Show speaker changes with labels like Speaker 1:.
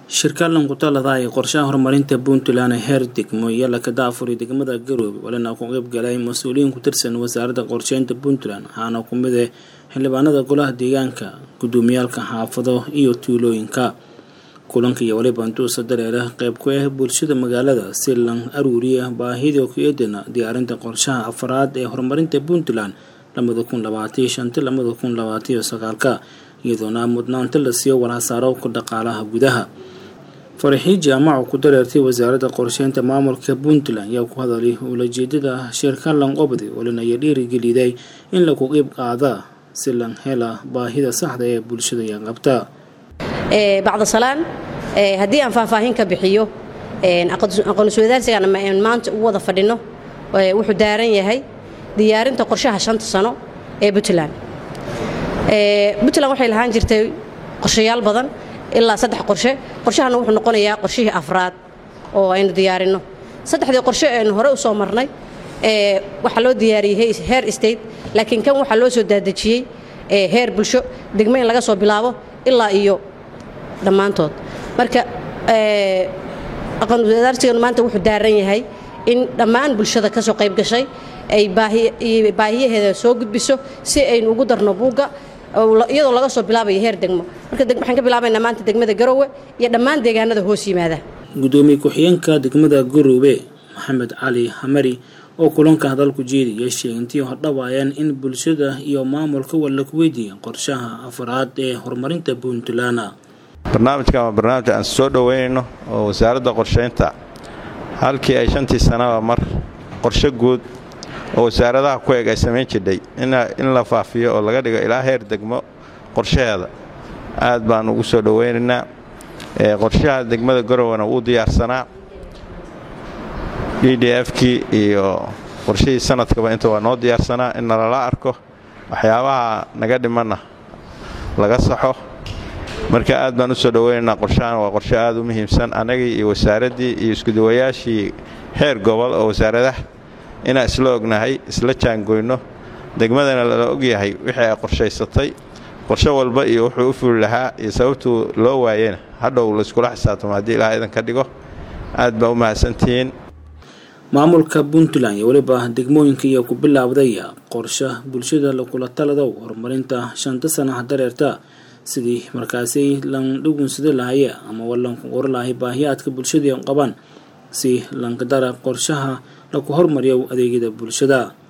Speaker 1: shirkaalan ku talada ay qorshaha horumarinta puntland ee heer degmo iyo lakada afuri degmada garoobe walina ku qeyb galay mas-uuliyiin ku tirsan wasaaradda qorsheynta puntland waxaana ku mid ah xildhibaanada golaha deegaanka gudoomiyaalka xaafado iyo tuulooyinka kulanka iyo waliba intuusa dareera qeyb ku ah bulshada magaalada si lan aruuriya baahida ku-eedana diyaarinta qorshaha afaraad ee horumarinta puntland lamada kun labaatiyo shanta lamada kun labaatiyo sagaalka iyadoona mudnaanta la siiyo walhasaaro ku dhaqaalaha gudaha faraxii jaamaca ku dareertay wasaaradda qorsheynta maamulka puntland ayaa ku hadalay ulajeedada shirkalan qobdi walinaya dhiirigeliday in lagu qeyb qaada si lan hela baahida saxda ee bulshada ay qabta
Speaker 2: bacda salaan haddii aan faahfaahin ka bixiyo aqoonsuwadaarsigan maanta u wada fadhino wuxuu daaran yahay diyaarinta qorshaha shanta sano ee puntland puntland waxay lahaan jirtay qorshayaal badan ilaa saddex qorshe qorshahana wuxuu noqonayaa qorshihii afraad oo aynu diyaarinno saddexdii qorshe aynu hore u soo marnay waxaa loo diyaariyey heer state laakiin kan waxaa loo soo daadejiyey heer bulsho degmo in laga soo bilaabo ilaa iyo dhammaantood marka aqoonwadaarsigan maanta wuxuu daaran yahay in dhammaan bulshada kasoo qayb gashay ay baahiyaheeda soo gudbiso si aynu ugu darno buugga iyadoo laga soo bilaabayo heer degmo marka waxaan ka bilaabaynaa maanta degmada garoowe iyo dhammaan deegaanada hoos yimaada
Speaker 1: gudoomiye ku-xigeenka degmada garoobe maxamed cali hamari oo kulanka hadalku jeediyay sheegintii hordhawaayeen in bulshada iyo maamulka walla ku weydiiya qorshaha afaraad ee horumarinta puntland
Speaker 3: barnaamijkan waa barnaamij aan soo dhoweynayno oo wasaaradda qorsheynta halkii ay shantii sanaba mar qorshe guud oo wasaaradaha ku eg ay samayn jidhay in la faafiyo oo laga dhigo ilaa heer degmo qorshaheeda aad baan ugu soo dhoweynaynaa qorshaha degmada garowena wuu diyaarsanaa d d f-kii iyo qorshihii sanadkaba inta waa noo diyaarsanaa in nalala arko waxyaabaha naga dhimanna laga saxo marka aad baan u soo dhoweynaynaa qorshahan waa qorshe aad u muhiimsan annagii iyo wasaaraddii iyo iskudawayaashii heer gobol oo wasaaradaha inaan isla ognahay isla jaangoyno degmadana lala ogyahay wixii ay qorshaysatay qorshe walba iyo wuxuu u fuli lahaa iyo sababtuu loo waayena hadhow layskula xisaabtamo haddii ilaah idan ka dhigo aad baa u mahadsantihiin
Speaker 1: maamulka puntland iyo weliba degmooyinka iyo ku bilaabdaya qorshe bulshada lakula taladow horumarinta shanta sanaha dareerta sidii markaasi lan dhugunsada lahaya ama walanku qori lahay baahiyaadka bulshadii qabaan si lankadara qorshaha laku hormariyo adeegyada bulshada